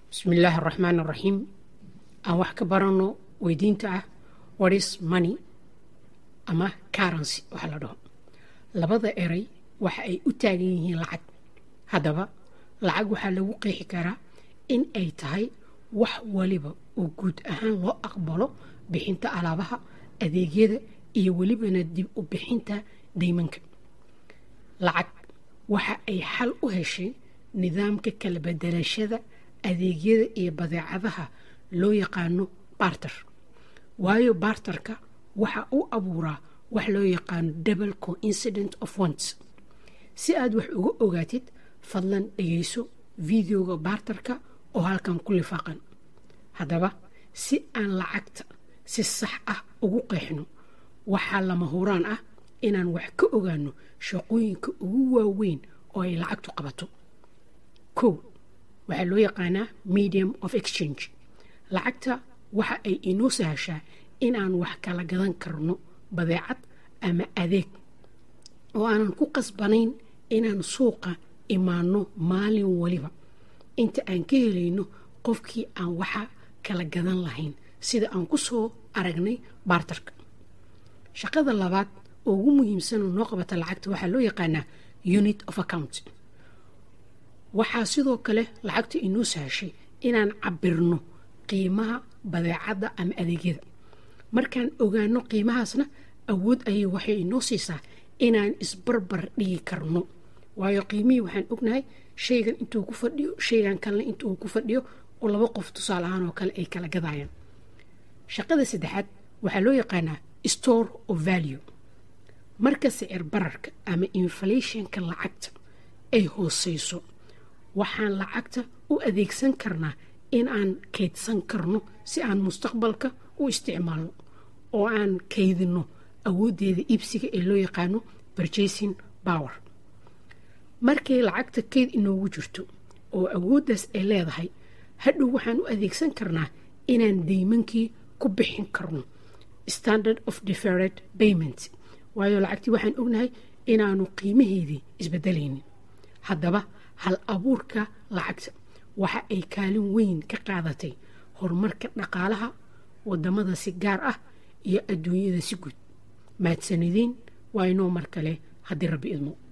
bismillaahi araxmaan araxiim aan wax ka baranno weydiinta ah watis money ama currency waxaa la dhaho labada eray waxa ay u taagan yihiin lacag haddaba lacag waxaa lagu qeexi karaa in ay tahay wax waliba oo guud ahaan loo aqbalo bixinta alaabaha adeegyada iyo welibana dib u bixinta daymanka lacag waxa ay xal u heshay nidaamka kala bedelashada adeegyada iyo badeecadaha loo yaqaano barter waayo barterka waxa uu abuuraa wax loo yaqaano double coincident of once si aad wax uga ogaatid fadlan dhegayso videoga barterka oo halkan ku lifaaqan haddaba si aan lacagta si sax ah ugu qeexno waxaa lama huraan ah inaan wax ka ogaano shaqooyinka ugu waaweyn oo ay lacagtu qabato kow waxaa loo yaqaanaa medium of exchange lacagta waxa ay inoo sahashaa inaan wax kala gadan karno badeecad ama adeeg oo aanan ku qasbanayn inaan suuqa imaanno maalin waliba inta aan ka helayno qofkii aan waxa kala gadan lahayn sida aan ku soo aragnay baartarka shaqada labaad oo ugu muhiimsan oo noo qabata lacagta waxaa loo yaqaanaa unit of account waxaa sidoo kale lacagta inoo sahashay inaan cabirno qiimaha badeecadda ama adeegyada markaan ogaano qiimahaasna awood ayay waxay inoo siisaa inaan isbarbar dhigi karno waayo qiimihii waxaan ognahay shaygan intuu ku fadhiyo shaygan kalena intuu ku fadhiyo oo laba qof tusaale ahaan oo kale ay kala gadayaan shaqada saddexaad waxaa loo yaqaanaa store of value marka sicir bararka ama inflationka lacagta ay hooseyso waxaan lacagta u adeegsan karnaa in aan kaydsan karno si aan mustaqbalka u isticmaalno oo aan kaydino awooddeeda iibsiga ee loo yaqaano purchasing power markay lacagta kayd inoogu jirto oo awooddaas ay leedahay hadhow waxaan u adeegsan karnaa inaan daymankii ku bixin karno standard of defered payment waayo lacagtii waxaan ognahay inaanu qiimaheedii isbedelaynin haddaba hal abuurka lacagta waxa ay kaalin weyn ka qaadatay horumarka dhaqaalaha wadamada si gaar ah iyo adduunyada si guud mahadsanideen waa inoo mar kale haddii rabbi idmo